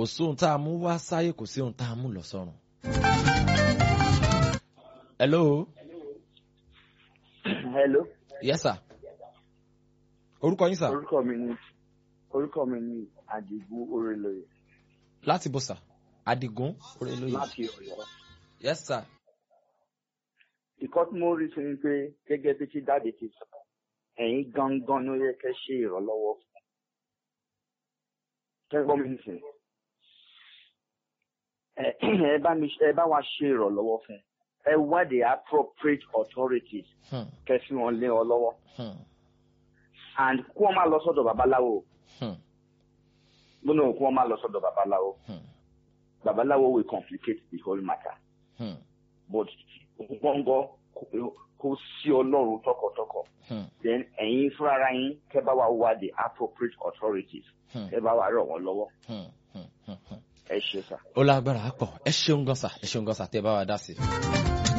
sóhun tá a mú wá sáyé kò sí ohun tá a mú lọ sọ́run. hello. hello. yes sir. orúkọ yín sir. orúkọ mi ni orúkọ mi ni Àdìgún Orélóyè láti bó sir. Adigun Orélóyè. láti Ọ̀yọ́. yes sir. ìkọ́ tí mo rí sí ni pé gẹ́gẹ́ bí tí dáàdi ti sọ ẹ̀yin gangan ló yẹ kẹ́ ṣe ìrànlọ́wọ́ fún kẹ́gbọ́n mi nìsín ẹ ẹ bá mi ẹ bá wa ṣe ìrànlọ́wọ́ fún ẹ wá the appropriate authorities Hmm. kẹ́ fi wọn lé ọ lọ́wọ́ Hmm. and kí wọ́n má lọ sọ́dọ̀ babaláwo Hmm. gbọ́dọ̀ kí wọ́n má lọ sọ́dọ̀ babaláwo Hmm. babaláwo will complicate the whole matter Hmm. but gbọ́ngọ́ kó sí ọlọ́run tọkàntọkàn Hmm. then ẹ̀yin fúnra yín kẹ́ bá wa wá the appropriate authorities Hmm. kẹ́ bá wa ràn wọ́n lọ́wọ́ Hmm. Hmm. Hmm. Hmm. ẹ ṣe sá. ó lágbára pọ̀ ẹ ṣeun gan sà ẹ ṣeun gan sà tẹ́ bá wa dá sí i.